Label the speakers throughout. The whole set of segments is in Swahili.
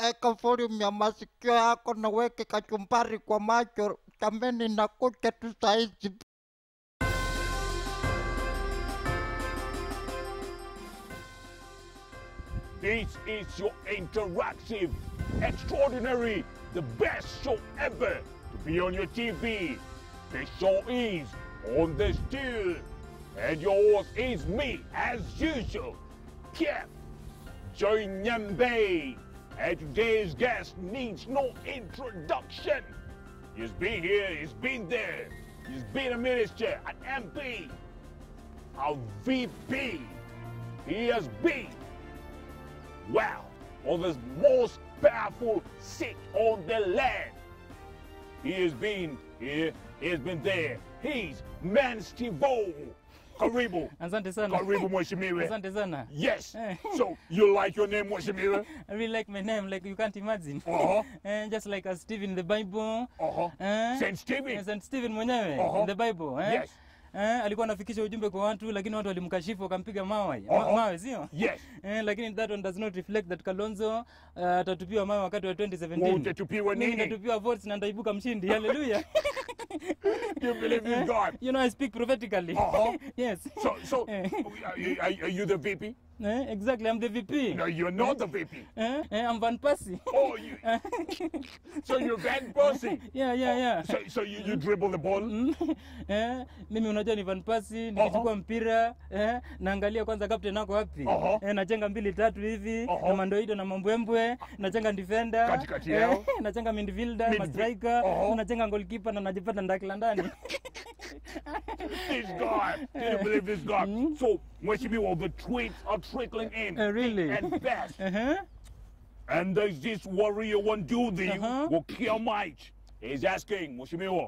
Speaker 1: eka volume ya masikio yako na weke kachumbari kwa macho. Jameni, nakuja tu saizi.
Speaker 2: This is your interactive, extraordinary, the best show ever to be on your TV. The show is On the Still. And yours is me, as usual, Kev Join Nyambe. And today's guest needs no introduction. He's been here, he's been there, he's been a minister, an MP, a VP. He has been Wow, on the most powerful seat on the land. He has been here, he has been there. He's Man Stivo. Karibu.
Speaker 3: Asante sana.
Speaker 2: Karibu Mweshimiwe.
Speaker 3: Asante sana.
Speaker 2: Yes.
Speaker 3: Eh.
Speaker 2: So you like your name Mweshimiwe?
Speaker 3: I really like my name, like you can't imagine.
Speaker 2: Uh-huh.
Speaker 3: Eh, just like a Stephen in the Bible.
Speaker 2: Uh-huh.
Speaker 3: Eh?
Speaker 2: Saint Stephen.
Speaker 3: Eh, Saint Stephen mwenyewe
Speaker 2: Uh-huh.
Speaker 3: in the Bible. Eh?
Speaker 2: Yes.
Speaker 3: Eh, alikuwa anafikisha ujumbe kwa watu lakini watu walimkashifu wakampiga mawe. Ma,
Speaker 2: Uh-huh.
Speaker 3: mawe sio?
Speaker 2: Yes.
Speaker 3: Eh, lakini that one does not reflect that Kalonzo uh, atatupiwa mawe wakati wa 2017.
Speaker 2: Utatupiwa
Speaker 3: Mimi
Speaker 2: nini?
Speaker 3: nitatupiwa votes na nitaibuka mshindi. Hallelujah.
Speaker 2: You believe in God?
Speaker 3: you know I speak prophetically.
Speaker 2: Uh-huh.
Speaker 3: yes.
Speaker 2: So, so
Speaker 3: Eh.
Speaker 2: are, you- are, are you the VP?
Speaker 3: Eh, exactly, I'm the VP.
Speaker 2: No, you're not the VP.
Speaker 3: Eh, eh, I'm Van Persie.
Speaker 2: Oh, you. so you're Van Persie.
Speaker 3: yeah, yeah, yeah.
Speaker 2: So, so you, you dribble the ball.
Speaker 3: Mm. eh, mimi unajua ni Van Persie nikichukua mpira eh, naangalia kwanza captain ako wapi
Speaker 2: Aha.
Speaker 3: eh, nachenga mbili tatu hivi
Speaker 2: Aha.
Speaker 3: na mandoido na mambwembwe nachenga defender
Speaker 2: Katikati yao.
Speaker 3: nachenga midfielder
Speaker 2: Midfi-
Speaker 3: ma striker
Speaker 2: Aha.
Speaker 3: nachenga goalkeeper na najipata ndakila ndani
Speaker 2: This guy. Can you believe this guy? So, Mweshimiwa, the tweets are trickling in.
Speaker 3: Eh, really?
Speaker 2: And fast.
Speaker 3: uh-huh.
Speaker 2: And there's this warrior one dude, the
Speaker 3: Uh-huh.
Speaker 2: Wakia Mike. He's asking, Mweshimiwa,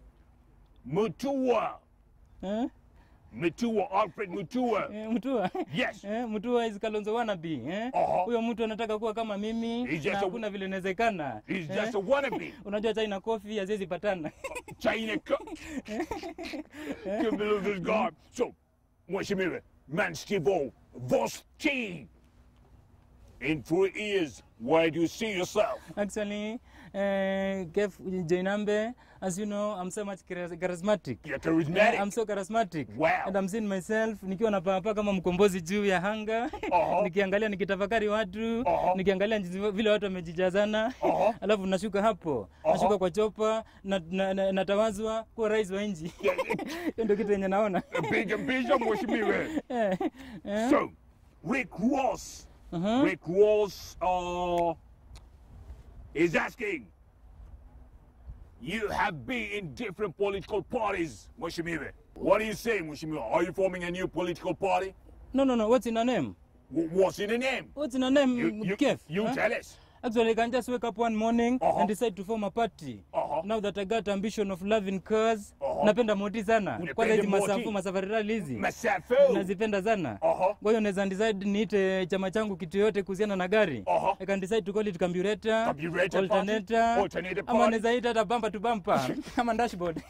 Speaker 2: Mutua,
Speaker 3: eh?
Speaker 2: Mutua, Alfred Mutua.
Speaker 3: Eh, Mutua
Speaker 2: Yes.
Speaker 3: Eh, Mutua is Kalonzo wannabe eh?
Speaker 2: Aha.
Speaker 3: Huyo mtu anataka kuwa kama mimi
Speaker 2: He's just
Speaker 3: na
Speaker 2: a-
Speaker 3: hakuna vile inawezekana.
Speaker 2: He's
Speaker 3: eh?
Speaker 2: just a wannabe.
Speaker 3: Unajua China coffee haziwezi patana.
Speaker 2: China. Co- Can you believe this guy? So, Mweshimiwa, man Steve-O, Vos T. In three years, where do you see yourself?
Speaker 3: Actually, uh, Kev Jainambe, as you know, I'm so much charis- charismatic.
Speaker 2: You're
Speaker 3: Eh,
Speaker 2: charismatic.
Speaker 3: I'm so charismatic.
Speaker 2: Wow.
Speaker 3: And I'm seeing myself nikiwa napaa kama mkombozi juu ya hanga
Speaker 2: Aha.
Speaker 3: nikiangalia nikitafakari watu
Speaker 2: Aha.
Speaker 3: nikiangalia jinsi vile watu wamejijazana
Speaker 2: Aha.
Speaker 3: alafu nashuka hapo
Speaker 2: Aha.
Speaker 3: nashuka kwa chopa na, na, na, natawazwa kuwa rais wa nchi hiyo ndio kitu yenye naona
Speaker 2: Big and big, Mweshimiwa.
Speaker 3: Eh, eh,
Speaker 2: So, Rick Ross.
Speaker 3: uh-huh.
Speaker 2: Rick Ross uh, is asking, you have been in different political parties, Mweshimiwe. What do you say, Mweshimiwe? Are you forming a new political party?
Speaker 3: no no no what's in a name
Speaker 2: W- what's in the name?
Speaker 3: what's in a name
Speaker 2: You, you,
Speaker 3: Kev
Speaker 2: you
Speaker 3: Huh?
Speaker 2: tell us.
Speaker 3: Actually, I can just wake up one morning
Speaker 2: Uh-huh.
Speaker 3: and decide to form a party.
Speaker 2: Uh-huh.
Speaker 3: Now that I got ambition of loving cars,
Speaker 2: Uh-huh.
Speaker 3: napenda moti sana.
Speaker 2: Unapenda
Speaker 3: Kwanza hizi
Speaker 2: moti?
Speaker 3: masafu masafari rally hizi.
Speaker 2: Masafu.
Speaker 3: Nazipenda sana.
Speaker 2: Uh-huh.
Speaker 3: Kwa hiyo naweza decide niite chama changu kitu yote kuhusiana na gari.
Speaker 2: Uh-huh.
Speaker 3: I can decide to call it carburetor,
Speaker 2: Carburetor party,
Speaker 3: alternator,
Speaker 2: alternator
Speaker 3: ama
Speaker 2: party.
Speaker 3: naweza ita hata bumper to bumper, ama dashboard.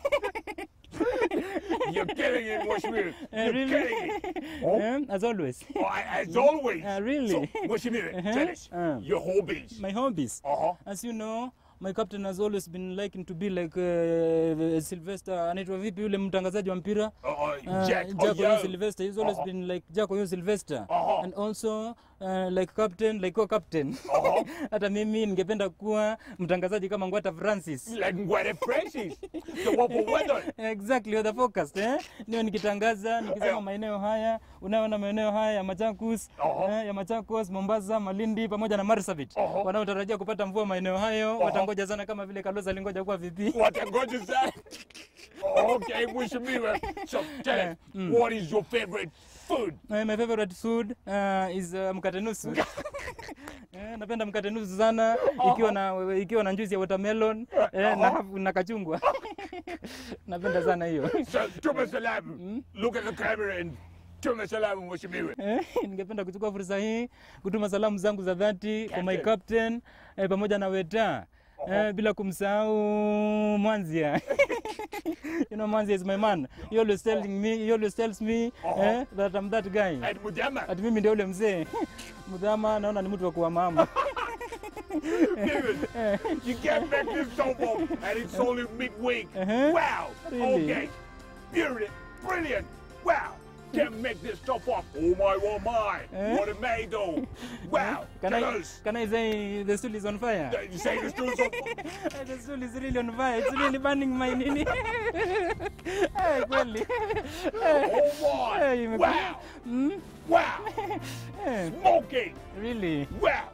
Speaker 2: You're killing it, Mweshimiwe.
Speaker 3: Eh,
Speaker 2: You're
Speaker 3: really?
Speaker 2: killing it. Oh,
Speaker 3: Eh, As always.
Speaker 2: oh, as always.
Speaker 3: Uh, really?
Speaker 2: So, Mweshimiwe,
Speaker 3: Uh-huh.
Speaker 2: tell us
Speaker 3: Uh.
Speaker 2: your hobbies.
Speaker 3: My hobbies.
Speaker 2: Uh-huh.
Speaker 3: As you know, my captain has always been liking to be like uh, Sylvester, anaitwa vipi yule mtangazaji wa mpira?
Speaker 2: Uh, uh,
Speaker 3: Uh,
Speaker 2: Jack,
Speaker 3: Jack
Speaker 2: oh,
Speaker 3: Oyo
Speaker 2: yeah.
Speaker 3: Sylvester. He's always
Speaker 2: Uh-huh.
Speaker 3: been like Jack Oyo Sylvester.
Speaker 2: Uh-huh.
Speaker 3: And also uh, like captain, like co-captain.
Speaker 2: Uh-huh.
Speaker 3: Hata mimi ningependa kuwa mtangazaji kama Ngwata Francis.
Speaker 2: like Ngwere Francis, the wapo weather.
Speaker 3: Exactly, you're the focused, eh? Ndio nikitangaza, nikisema maeneo haya, unaona maeneo haya ya Machakos,
Speaker 2: Uh-huh.
Speaker 3: eh, ya Machakos, Mombasa, Malindi pamoja na Marsabit.
Speaker 2: Uh-huh.
Speaker 3: Wanaotarajia kupata mvua maeneo hayo, watangoja sana kama vile Kalonzo alingoja kuwa VP.
Speaker 2: What a gorgeous that. Okay, Mweshimiwe. So tell us, what is your favorite food?
Speaker 3: Eh, my favorite food uh, is uh, mkate nusu. eh, napenda mkate nusu sana ikiwa na ikiwa na njuzi ya watermelon eh, na, na kachungwa. napenda sana hiyo.
Speaker 2: So, Tuma Salam, look at the camera and Tuma Salam, Mweshimiwe.
Speaker 3: Eh, ningependa kuchukua fursa hii kutuma salamu zangu za dhati kwa my
Speaker 2: Captain.
Speaker 3: captain eh, pamoja na Weta eh, bila kumsahau Mwanzia. you know Mwanzia is my man. He always telling me, he always tells me eh, that I'm that guy.
Speaker 2: And Mudama.
Speaker 3: Ati mimi ndio ule mzee. Mudhama naona ni mtu wa kuwa mama.
Speaker 2: Viewers, you can't make this stuff up, and it's only midweek.
Speaker 3: Uh-huh.
Speaker 2: Wow.
Speaker 3: Really?
Speaker 2: Okay. Brilliant. Brilliant. Wow. Can't make this stuff up. Oh my, oh my.
Speaker 3: Eh?
Speaker 2: What a made though. Wow.
Speaker 3: Can
Speaker 2: Tell
Speaker 3: I,
Speaker 2: us.
Speaker 3: can I say the stool is on fire?
Speaker 2: You say the stool's up.
Speaker 3: the stool is really on fire. It's really burning my nini. Eh, kweli.
Speaker 2: Oh my.
Speaker 3: Hey, you make-
Speaker 2: Wow.
Speaker 3: Hmm?
Speaker 2: Wow.
Speaker 3: Eh,
Speaker 2: Smoking.
Speaker 3: Really?
Speaker 2: Wow.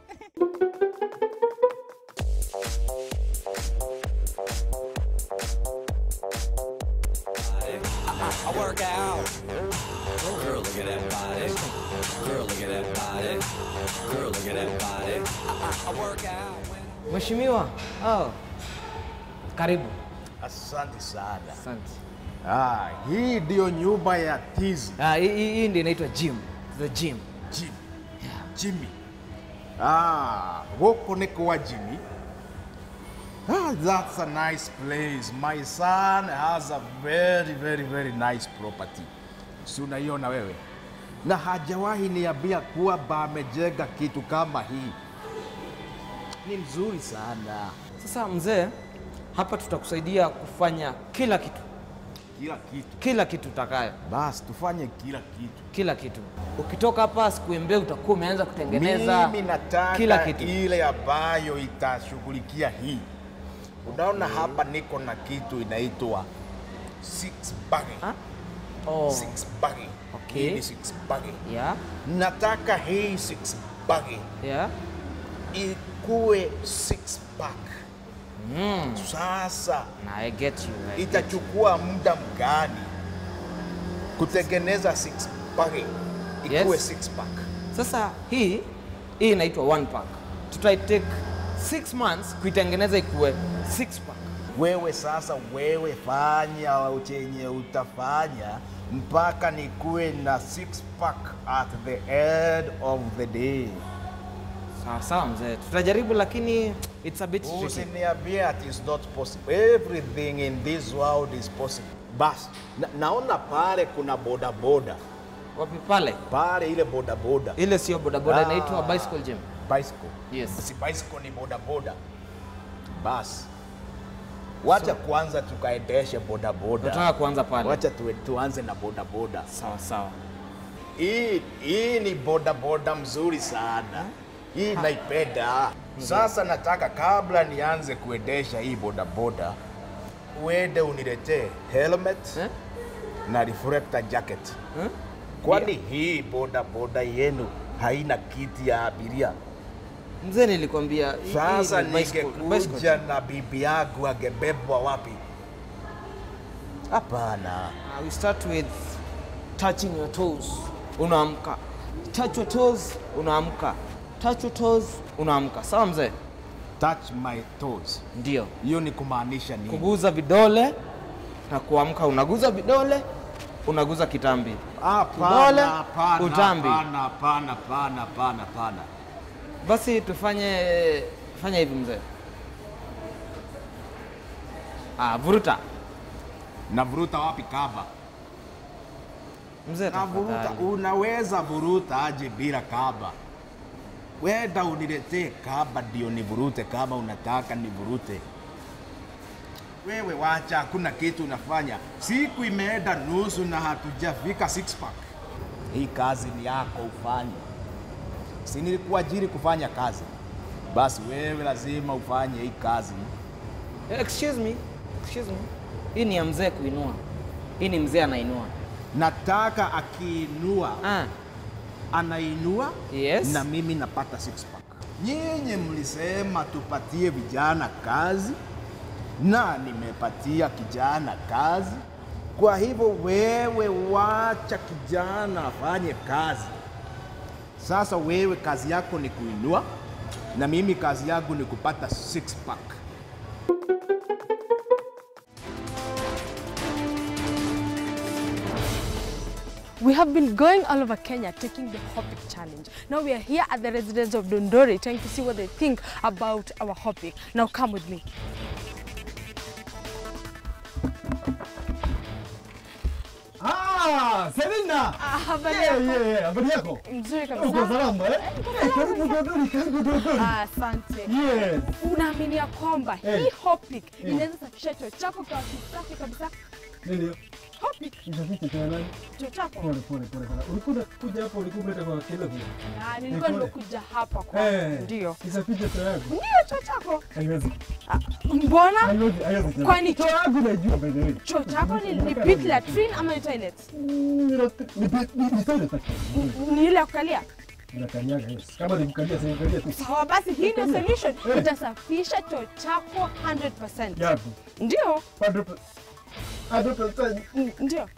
Speaker 4: I work out. Girl, look at that body. Girl, look at that body. Girl, look at that body. I, I, I work out.
Speaker 5: Mheshimiwa, oh, karibu.
Speaker 6: Asante sana.
Speaker 5: Asante.
Speaker 6: Ah, hii ndio nyumba ya Tizi
Speaker 5: Ah, hii hii- hii ndio inaitwa gym. The gym.
Speaker 6: Jim. Jimmy. Ah, huko niko wa Jimmy. Ah, that's a nice place. My son has a very very very nice property. Si unaiona wewe? Na hajawahi niambia kuwa amejenga kitu kama hii. Ni mzuri sana.
Speaker 5: Sasa mzee, hapa tutakusaidia kufanya kila kitu,
Speaker 6: Kila kitu.
Speaker 5: kila kitu utakayo,
Speaker 6: Basi tufanye kila kitu.
Speaker 5: kila kitu. Ukitoka hapa siku mbili utakuwa umeanza kutengeneza
Speaker 6: Mimi nataka
Speaker 5: kila kitu.
Speaker 6: ile ambayo itashughulikia hii. Unaona hapa niko na kitu inaitwa six bagging.
Speaker 5: Ah? Oh,
Speaker 6: Six bagging.
Speaker 5: Okay.
Speaker 6: Hii ni six bagging.
Speaker 5: yeah,
Speaker 6: Nataka hii six bagging
Speaker 5: yeah.
Speaker 6: ikuwe six pack.
Speaker 5: Mm.
Speaker 6: Sasa
Speaker 5: Na I get you. I get
Speaker 6: itachukua muda mgani kutengeneza six bagging ikuwe
Speaker 5: Yes.
Speaker 6: six pack?
Speaker 5: Sasa hii hii inaitwa one pack. Tutai take six months kuitengeneza ikuwe six pack.
Speaker 6: wewe sasa, wewe fanya chenye utafanya mpaka nikuwe na six pack at the end of the day.
Speaker 5: Sawa sawa mzee, tutajaribu lakini it's a bit tricky.
Speaker 6: Usiniambie that is not possible. Everything in this world is possible. Bas, na, naona pale kuna boda boda
Speaker 5: Wapi pale?
Speaker 6: pale, ile boda boda
Speaker 5: Ile sio bodaboda,
Speaker 6: Ah.
Speaker 5: inaitwa bicycle gym.
Speaker 6: bicycle.
Speaker 5: Yes.
Speaker 6: Si bicycle ni boda boda. Bas, wacha kwanza tukaendeshe boda boda.
Speaker 5: Tunataka kuanza pale.
Speaker 6: Wacha tu, tuanze na boda boda.
Speaker 5: Sawa sawa.
Speaker 6: Hii, hii ni boda boda mzuri sana. Hii naipenda. Sasa nataka kabla nianze kuendesha hii boda boda, uende uniletee helmet
Speaker 5: Eh?
Speaker 6: na reflector jacket.
Speaker 5: Eh?
Speaker 6: Kwani hii boda boda yenu haina kiti ya abiria?
Speaker 5: Mzee nilikwambia hii- hii
Speaker 6: Sasa
Speaker 5: ni bicycle- bicycle
Speaker 6: ningekuja
Speaker 5: gym.
Speaker 6: na bibi yangu angebebwa wapi? Hapana.
Speaker 5: Uh, we start with touching your toes. Unaamka. Touch your toes, unaamka. Touch your toes, unaamka. Sawa mzee?
Speaker 6: Touch my toes.
Speaker 5: Ndio.
Speaker 6: Hiyo ni kumaanisha nini?
Speaker 5: Kuguza vidole na kuamka, unaguza vidole, unaguza kitambi.
Speaker 6: Hapana,
Speaker 5: Kidole,
Speaker 6: hapana,
Speaker 5: utambi.
Speaker 6: hapana, hapana, hapana, hapana, hapana.
Speaker 5: Basi tufanye fanya hivi mzee. Ah, vuruta.
Speaker 6: Navuruta wapi kaba?
Speaker 5: Mzee
Speaker 6: Navuruta,
Speaker 5: tafadhali.
Speaker 6: unaweza vuruta aje bila kaba? Wenda uniletee kaba ndio nivurute kama unataka nivurute. Wewe wacha, hakuna kitu unafanya. Siku imeenda nusu na hatujafika six pack. Hii kazi ni yako ufanye. Si nilikuajiri kufanya kazi? Basi wewe lazima ufanye hii kazi.
Speaker 5: Excuse me. Excuse me. Hii ni ya mzee kuinua. Hii ni mzee anainua.
Speaker 6: Nataka akiinua
Speaker 5: Ah,
Speaker 6: anainua
Speaker 5: Yes.
Speaker 6: na mimi napata six pack. Nyinyi mlisema tupatie vijana kazi na nimepatia kijana kazi. Kwa hivyo wewe wacha kijana afanye kazi. Sasa wewe kazi yako ni kuinua na mimi kazi yangu ni kupata six pack.
Speaker 7: We have been going all over Kenya taking the Hopic challenge. Now we are here at the residents of Dondori trying to see what they think about our Hopic. Now come with me.
Speaker 6: Ah,
Speaker 8: Ah, Selina.
Speaker 7: Ah, habari
Speaker 8: Yeah,
Speaker 7: yako?
Speaker 8: yeah, yeah. Habari yako?
Speaker 7: Mzuri
Speaker 8: Uko
Speaker 7: kabisa.
Speaker 8: salama eh? Eh, Karibu Dodori, karibu Dodori.
Speaker 7: Ah, Asante.
Speaker 8: Yes.
Speaker 7: Unaamini ya kwamba
Speaker 8: Eh.
Speaker 7: hii Hopic
Speaker 8: Eh.
Speaker 7: inaweza safisha choo chako kwa kisafi kabisa?
Speaker 8: Nini?
Speaker 7: Hopic
Speaker 8: Isafishe tena nani?
Speaker 7: choo chako?
Speaker 8: Pole pole pole sana. Ulikuwa kuja hapo ulikuwa umeleta kwa kilo vile.
Speaker 7: Ah, nilikuwa
Speaker 8: Pole.
Speaker 7: nimekuja hapa kwa
Speaker 8: Eh.
Speaker 7: ndio.
Speaker 8: Isafishe tena yako.
Speaker 7: Ndio choo chako.
Speaker 8: Haiwezi.
Speaker 7: Mbona?
Speaker 8: Haiwezi, haiwezi.
Speaker 7: Kwani
Speaker 8: choo yangu najua by the way.
Speaker 7: choo chako ni, ni pit latrine ama ni toilet?
Speaker 8: Mm, ni ni- ni- ni toilet actually.
Speaker 7: Ni ile ya kukalia?
Speaker 8: Unakanyaga yes. Kama ni kukalia si kukalia tu.
Speaker 7: Sawa basi, hii ndio solution.
Speaker 8: Eh.
Speaker 7: Itasafisha choo chako 100%.
Speaker 8: Yapi?
Speaker 7: Ndio.
Speaker 8: 100%. 100%.
Speaker 7: N- Ndio.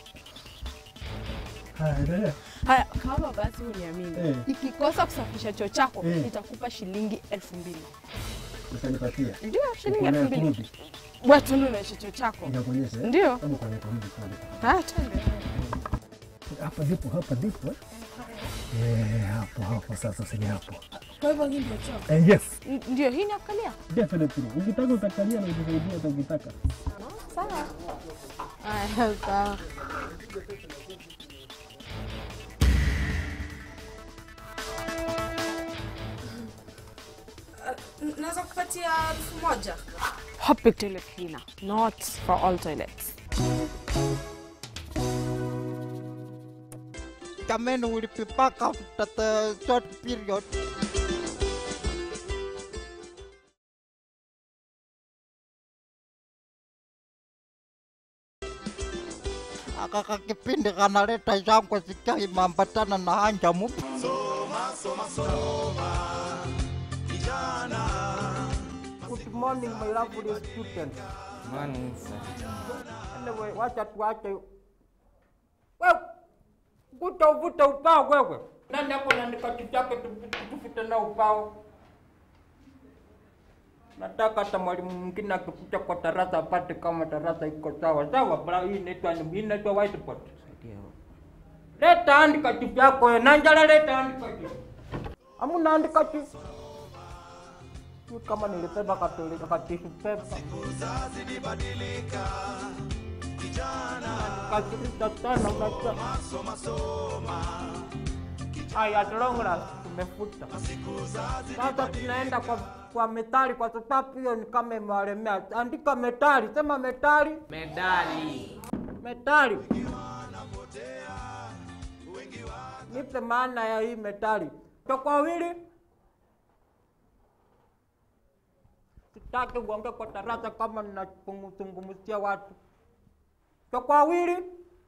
Speaker 8: Haya, endelea.
Speaker 7: Haya, kama basi uniamini,
Speaker 8: Eh.
Speaker 7: ikikosa kusafisha choo chako
Speaker 8: Eh.
Speaker 7: nitakupa shilingi elfu mbili.
Speaker 8: Utanipatia.
Speaker 7: Ndio, shilingi
Speaker 8: Uko nayo
Speaker 7: elfu mbili.
Speaker 8: kurudi.
Speaker 7: Wewe tuende unaisha choo chako.
Speaker 8: Inakuonyesha. eh?
Speaker 7: Ndio.
Speaker 8: Kama uko nayo kurudi pale.
Speaker 7: Haya, twende.
Speaker 8: Hapa ndipo, hapa ndipo. eh? Eh, hapo hapo sasa sini hapo.
Speaker 7: Kwa hivyo hii ndio choo.
Speaker 8: Eh, yes.
Speaker 7: N- Ndio, hii ni ya kukalia.
Speaker 8: Definitely. Ukitaka utakalia na ujisaidia hata ukitaka.
Speaker 7: Sawa. Haya, sawa.
Speaker 9: naweza kupatia elfu moja
Speaker 7: Hopic toilet cleaner, not for all toilets.
Speaker 1: Jamani, will be back after the short period. Akaka kipindi kanaleta shangwe sikia imeambatana na hanja mupi. Good morning my lovely student.
Speaker 5: Morning, sir.
Speaker 1: Anyway, wacha tuache. Wewe vuta uvuta upao wewe. Nani hapo anaandika kitu chake tu- tufute na upao? Nataka hata mwalimu mwingine akikuja kwa darasa apate kama darasa iko sawa sawa. Bra, hii inaitwa hii inaitwa whiteboard. Leta andika kitu yako wewe. Nanjala leta andika kitu. Hamuna andika kitu. Sijui kama nilibeba katolika katishu pepa. Kasirika sana unajua. Haya, at long last tumefuta. Sasa tunaenda kwa kwa metali kwa sababu hiyo ni kama imewalemea. Andika metali, sema metali.
Speaker 5: Medali.
Speaker 1: Metali. Nipe maana ya hii metali. Kwa wawili. Sitaki uongee kwa darasa kama ninazungumzia watu. Kwa wawili.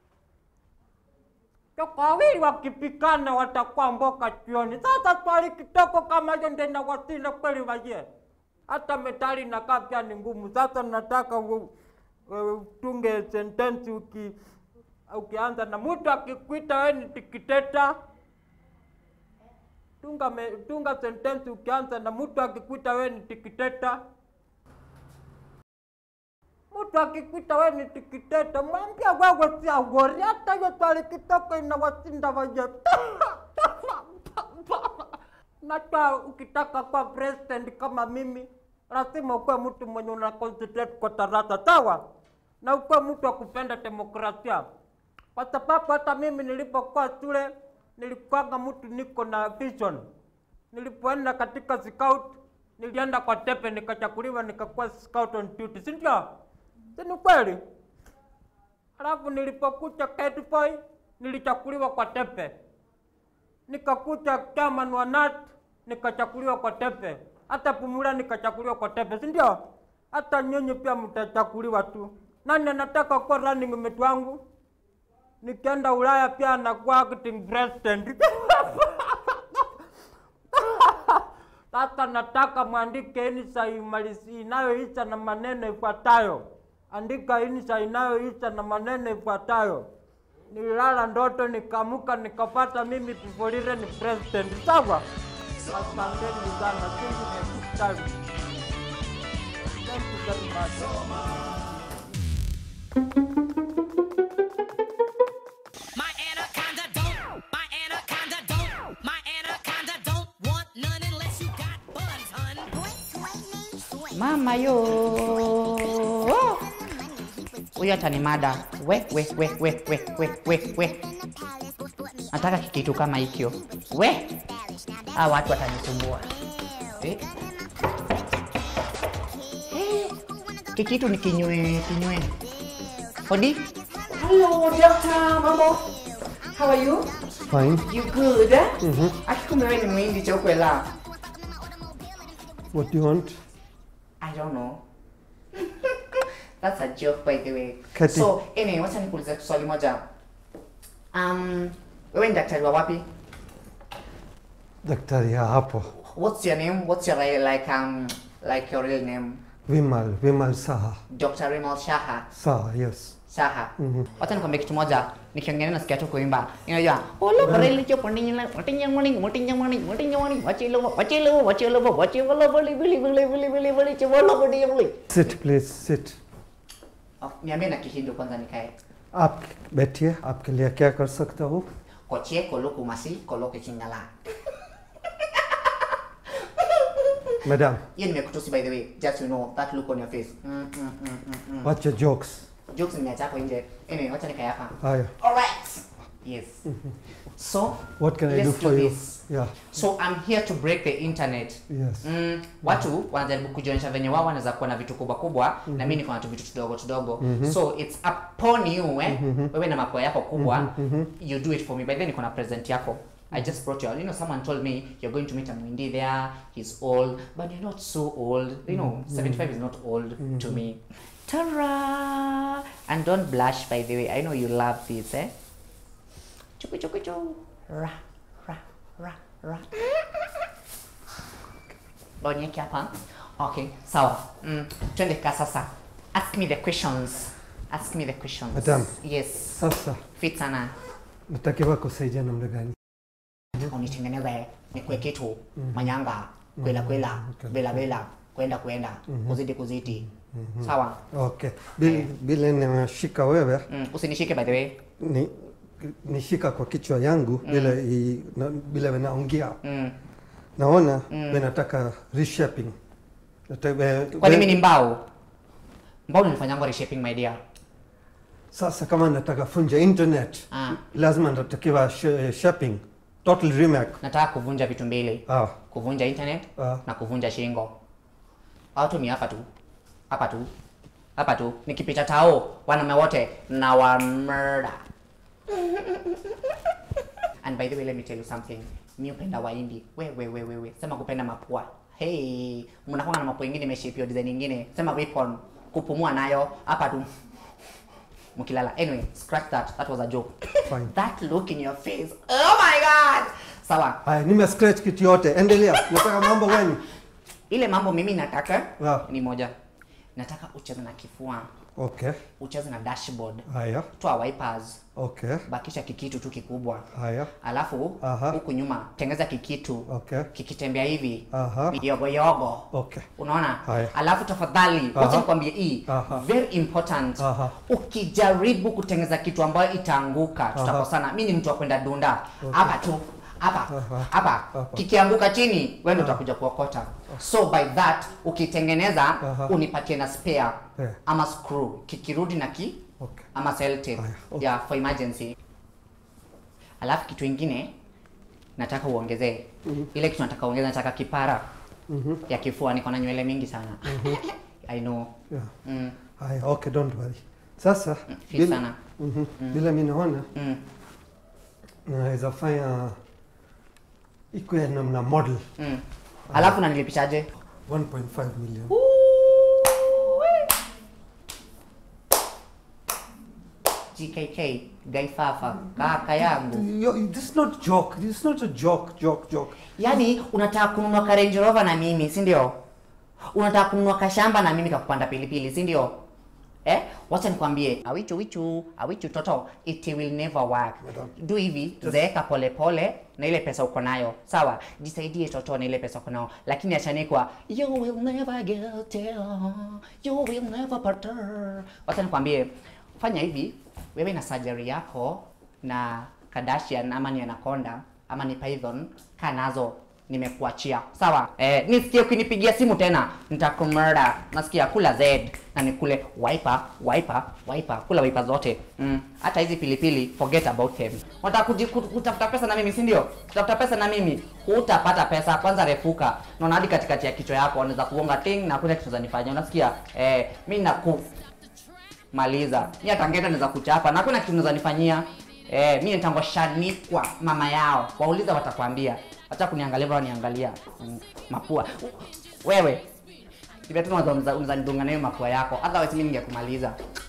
Speaker 1: Kwa wawili wakipikana watakuwa mboka chioni. Sasa swali kitoko kama hiyo ndio inawasili kweli waje. Hata metali inakaa pia ni ngumu. Sasa nataka u- u- utunge sentensi uki ukianza na mtu akikuita wewe ni tikiteta. Tunga me, tunga sentensi ukianza na mtu akikuita wewe ni tikiteta. Mtu akikuita wewe ni tikiteta, mwambia wewe si agori, hata hiyo swali kitoko inawasinda waje. Najua ukitaka kuwa president kama mimi, lazima ukuwe mtu mwenye una concentrate kwa darasa, sawa? Na ukuwe mtu wa kupenda demokrasia, kwa sababu hata mimi nilipokuwa shule nilikuwanga mtu niko na vision. Nilipoenda katika scout, nilienda kwa tepe nikachakuliwa, nikakuwa scout on duty, si ndio? Si ni kweli? Alafu nilipokuja Cat Boy nilichakuliwa kwa tepe, nikakuja chairman wa NAT nikachakuliwa kwa tepe, hata Pumula nikachakuliwa kwa tepe, si ndio? Hata nyinyi pia mtachakuliwa tu. Nani anataka kuwa running mate wangu? Nikienda Ulaya pia anakuwa acting president. Sasa nataka mwandike insha imalisi inayoisha na maneno ifuatayo. Andika insha inayoisha na maneno ifuatayo. Nililala ndoto nikamuka nikapata mimi Pifolire ni president. Sawa? Asanteni sana. See you next time. Thank you very much.
Speaker 10: My anaconda don't, my anaconda don't, my anaconda don't want none unless you got buns, hun.
Speaker 11: Mama yo. huyo atanimada we we we we we we we we nataka kikitu kama hikyo we hawa watu watanisumbua eh? Eh, kikitu ni kinywe kinywe hodi
Speaker 12: Hello, doctor. Mambo. How are you?
Speaker 8: Fine.
Speaker 12: You good? Eh?
Speaker 8: Mhm.
Speaker 12: Akikumbe wewe ni mwindi chokwela.
Speaker 8: What do you want?
Speaker 11: I don't know. That's a joke by the way.
Speaker 8: Kati.
Speaker 11: So, anyway, wacha nikuulize swali moja. Um, wewe ni daktari wa wapi?
Speaker 8: Daktari ya hapo.
Speaker 11: What's your name? What's your like, like um like your real name?
Speaker 8: Vimal, Vimal Saha.
Speaker 11: Dr. Rimal Shaha.
Speaker 8: Saha, yes.
Speaker 11: Shaha.
Speaker 8: Mhm.
Speaker 11: Wacha nikwambie kitu moja. Nikiongea nasikia tu kuimba. Unajua, "Olo bareli cho pondinya motinya morning, motinya morning, motinya morning, wachilo, wachilo, wachilo, wachilo, boli boli boli boli boli boli cholo boli boli."
Speaker 8: Sit, please, sit.
Speaker 11: Oh, Niambie na Kihindu kwanza nikae.
Speaker 8: आप बैठिए आपके लिए क्या कर सकता हूँ
Speaker 11: Kochie kolo kumasi kolo kichingala.
Speaker 8: Madam
Speaker 11: Hiyo nimekutusi by the way. Just you know that look on your face. Mm, mm, mm, mm, mm.
Speaker 8: what's your jokes
Speaker 11: Jokes nimeacha hapo nje. Anyway, wacha nikae hapa.
Speaker 8: Haya.
Speaker 11: Alright. Yes. So,
Speaker 8: What can I
Speaker 11: let's
Speaker 8: do for you?
Speaker 11: this.
Speaker 8: Yeah.
Speaker 11: So I'm here to break the internet.
Speaker 8: Yes.
Speaker 11: Mm, watu wanajaribu kujionyesha venye wao wanaweza kuwa na vitu kubwa kubwa na mimi niko na tu vitu tudogo tudogo.
Speaker 8: Mhm.
Speaker 11: So it's upon you eh.
Speaker 8: Mhm.
Speaker 11: Wewe na mapua yako kubwa,
Speaker 8: Mhm, mhm.
Speaker 11: you do it for me. By then niko na present yako. I just brought you. You know, someone told me you're going to meet a Mwindi there. He's old, but you're not so old. You know,
Speaker 8: Mhm.
Speaker 11: 75 is not old to
Speaker 8: Mhm.
Speaker 11: me. Tara! And don't blush, by the way. I know you love this, eh? Chuku chuku chu. Ra, ra, ra, ra. Bonyeki hapa. Okay, sawa. Mm, twende ka sasa. Ask me the questions. Ask me the questions.
Speaker 8: Madam.
Speaker 11: Yes.
Speaker 8: Sasa
Speaker 11: Fit sana.
Speaker 8: natakiwa kusaidia namna gani?
Speaker 11: Unitengeneze nikue kitu
Speaker 8: Mhm.
Speaker 11: manyanga kwela kwela
Speaker 8: Okay.
Speaker 11: bela bela kwenda kwenda
Speaker 8: Mhm.
Speaker 11: kuzidi kuzidi.
Speaker 8: Mhm.
Speaker 11: Sawa.
Speaker 8: Okay. Bila, bila ninashika wewe
Speaker 11: Mm, usinishike by the way.
Speaker 8: ni nishika kwa kichwa yangu
Speaker 11: Mm.
Speaker 8: bila i, na, bila naongea
Speaker 11: Mm.
Speaker 8: naona
Speaker 11: Mm.
Speaker 8: mm. nataka reshaping Nataka-
Speaker 11: Kwani
Speaker 8: we-
Speaker 11: mimi ni mbao? Mbao nilifanyanga reshaping my dear.
Speaker 8: Sasa kama nataka funja internet
Speaker 11: Ah.
Speaker 8: lazima natakiwa sh- shopping total remake.
Speaker 11: Nataka kuvunja vitu mbili.
Speaker 8: Ah.
Speaker 11: Kuvunja internet
Speaker 8: Ah.
Speaker 11: na kuvunja shingo. Watu ni hapa tu. Hapa tu. Hapa tu. Nikipita tao wanaume wote na wa murder. And by the way, let me tell you something. Mi upenda waindi. We we we we we. Sema kupenda mapua. Hey, mnakuwa na mapua ingine imeshapio design nyingine. Sema weapon. Kupumua nayo hapa tu. Mkilala. Anyway, scratch that. That was a joke.
Speaker 8: Fine.
Speaker 11: That look in your face. Oh my god. Sawa.
Speaker 8: Haya, nime scratch kitu yote. Endelea. Nataka mambo gani?
Speaker 11: Ile mambo mimi nataka
Speaker 8: Ah.
Speaker 11: ni moja. Nataka ucheze na kifua.
Speaker 8: Okay.
Speaker 11: Ucheze na dashboard.
Speaker 8: Haya.
Speaker 11: Toa wipers.
Speaker 8: Okay.
Speaker 11: Bakisha kikitu tu kikubwa.
Speaker 8: Haya.
Speaker 11: Alafu
Speaker 8: Aha.
Speaker 11: huku nyuma tengeza kikitu.
Speaker 8: Okay.
Speaker 11: Kikitembea hivi.
Speaker 8: Aha.
Speaker 11: Yogo yogo.
Speaker 8: Okay.
Speaker 11: Unaona?
Speaker 8: Haya.
Speaker 11: Alafu tafadhali,
Speaker 8: Aha.
Speaker 11: wacha nikwambie hii.
Speaker 8: Aha.
Speaker 11: Very important.
Speaker 8: Aha.
Speaker 11: Ukijaribu kutengeza kitu ambayo itaanguka, tutakosana. Mimi ni mtu wa kwenda dunda.
Speaker 8: Okay.
Speaker 11: Hapa tu. Hapa.
Speaker 8: Aha.
Speaker 11: Hapa.
Speaker 8: Hapa.
Speaker 11: Kikianguka chini, wewe ndio utakuja kuokota. So by that ukitengeneza
Speaker 8: Aha.
Speaker 11: unipatie na spare
Speaker 8: Yeah.
Speaker 11: ama screw. Kikirudi na ki
Speaker 8: Okay.
Speaker 11: ama cell tape.
Speaker 8: okay.
Speaker 11: Yeah, for emergency. Alafu kitu ingine nataka uongezee.
Speaker 8: Mhm.
Speaker 11: Ile kitu nataka uongeze nataka kipara
Speaker 8: Mhm.
Speaker 11: ya kifua niko na nywele mingi sana
Speaker 8: Mhm.
Speaker 11: i know
Speaker 8: Yeah.
Speaker 11: mm.
Speaker 8: Haya, okay, don't worry. Sasa
Speaker 11: fit
Speaker 8: bila-
Speaker 11: sana.
Speaker 8: Mhm.
Speaker 11: Mm.
Speaker 8: bila mimi naona
Speaker 11: Mm.
Speaker 8: naweza fanya ikuwe namna model
Speaker 11: Mm. alafu nanilipishaje
Speaker 8: 1.5 million.
Speaker 11: gkk gaifafa kaka yangu
Speaker 8: Yo, this is not joke. This is not a joke, joke, joke.
Speaker 11: yaani unataka kununua ka Range Rover na mimi si ndio unataka kununua kashamba na mimi kakupanda pilipili si ndio eh wacha nikwambie awichu wichu awichu toto it will never work do hivi zeeka pole pole na ile pesa uko nayo sawa jisaidie toto na ile pesa uko nayo lakini achanikwa you will never get there you will never parter wacha nikwambie fanya hivi wewe na surgery yako na Kardashian ama ni Anaconda ama ni Python kaa nazo nimekuachia sawa eh, nisikie ukinipigia simu tena nitakumurder nasikia kula z na nikule wiper wiper wiper kula wiper zote mm. hata hizi pilipili forget about them unataka kuji- kut- kutafuta pesa na mimi si ndio kutafuta pesa na mimi hutapata pesa kwanza refuka naona hadi katikati ya kichwa yako wanaweza kuonga ting na kuna kitu zanifanya unasikia eh, mi naku maliza mi hata ngeta naweza kuchapa na hakuna kitu naweza nifanyia eh, mi nitangoshanikwa mama yao wauliza watakwambia acha kuniangalia bora niangalia mm, mapua wewe ivetuna unaweza nidunga nayo mapua yako otherwise mi ningekumaliza